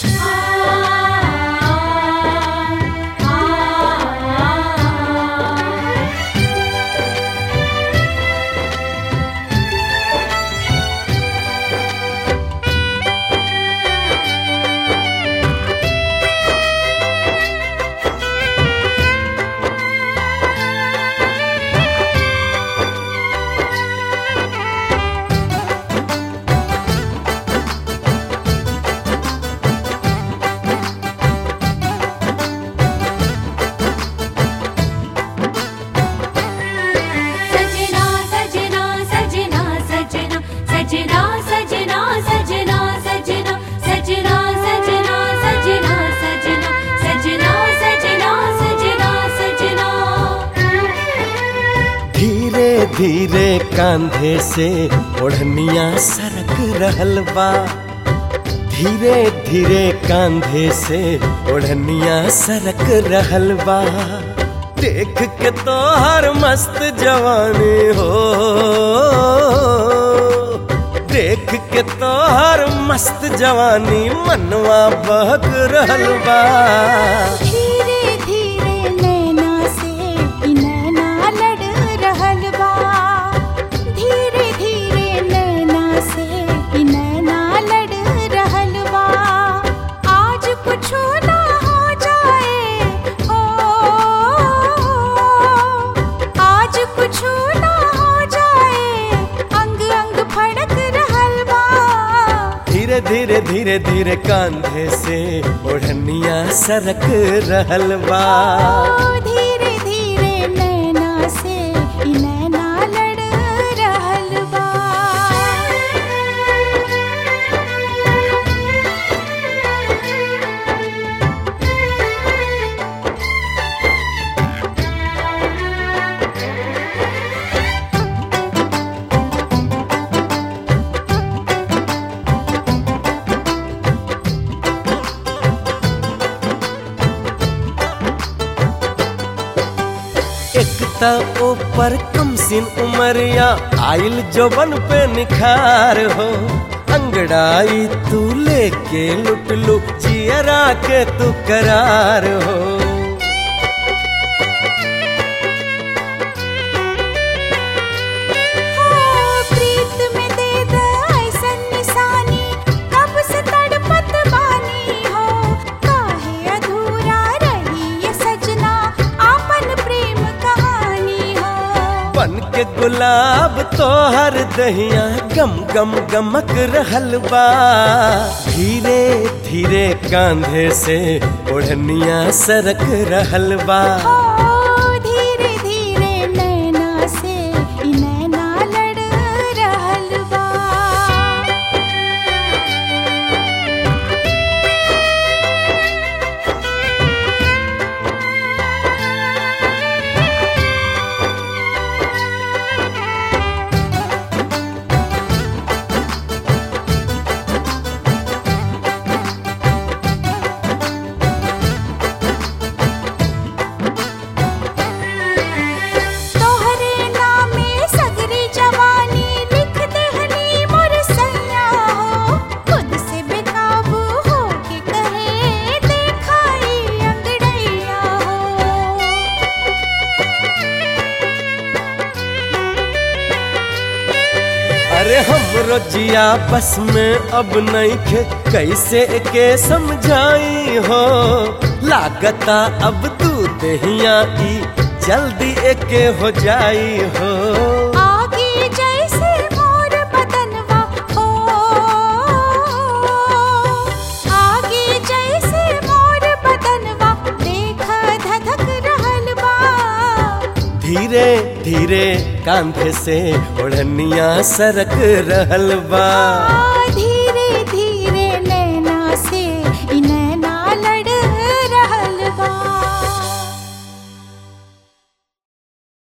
सजना सजना सजना सजना सजना सजना सजना सजना सजना सजना सजना सजना सजना सजना सजना सजना धीरे धीरे कांधे से ओढ़निया सरक रहल बा धीरे धीरे कांधे से ओढ़निया सरक रहल बा देख के तो हर मस्त जवानी हो देख के तो हर मस्त जवानी मनवा बहक रहल बा धीरे धीरे नैना से ई नैना लड़ रहल बा धीरे धीरे नैना से ई नैना लड़ रहल बा आज कुछो ना हो जाए ओ आज कुछो ना हो जाए अंग अंग फड़क रहल बा धीरे धीरे धीरे धीरे कांधे से ओढ़निया सरक रहल बा ओ धीरे धीरे नैना से ई नैना लड़ रहल बा एक त ऊपर कम सिन उमरिया आइल जोबन पे निखार हो अंगड़ाई तू लेके लुट लू जियरा के तू करार हो ओ प्रीत में दे द ऐसन निशानी कब से तड़पत बानी हो काहे अधूरा रही ये सजना आपन प्रेम कहानी हो बन के गुलाब तो हर दहिया गम गम गमक रहल बा धीरे धीरे कांधे से ओढ़निया सरक रहल बा ओ धीरे धीरे नैना से ई नैना लड़ रहल बा तोहरे नामे सगरी जवानी लिख देहनी मोर सैया हो खुद से बेकाबू हो के कहे देखाई अंगड़ैया हो अरे हम जिया बस में अब नहीं खे कैसे के समझाई हो लागता अब तू दहिया ई जल्दी एके हो जाई हो आगे जैसे मोर बदनवा हो आगे जैसे मोर बदनवा देख धधक रहल बा धीरे धीरे कांधे से ओढ़निया सरक रहल बा